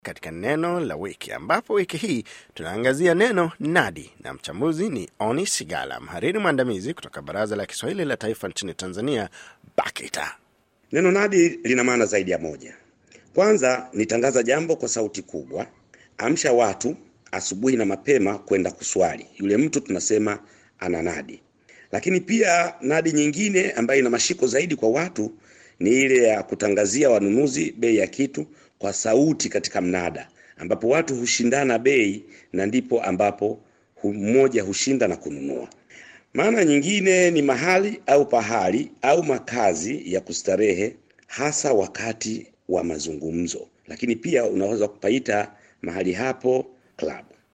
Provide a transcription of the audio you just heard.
katika neno la wiki, ambapo wiki hii tunaangazia neno nadi, na mchambuzi ni Oni Sigala, mhariri mwandamizi kutoka Baraza la Kiswahili la Taifa nchini Tanzania, BAKITA. Neno nadi lina maana zaidi ya moja. Kwanza ni tangaza jambo kwa sauti kubwa, amsha watu asubuhi na mapema kwenda kuswali. Yule mtu tunasema ana nadi. Lakini pia nadi nyingine ambayo ina mashiko zaidi kwa watu ni ile ya kutangazia wanunuzi bei ya kitu kwa sauti katika mnada, ambapo watu hushindana bei na ndipo ambapo mmoja hushinda na kununua. Maana nyingine ni mahali au pahali au makazi ya kustarehe, hasa wakati wa mazungumzo. Lakini pia unaweza kupaita mahali hapo club.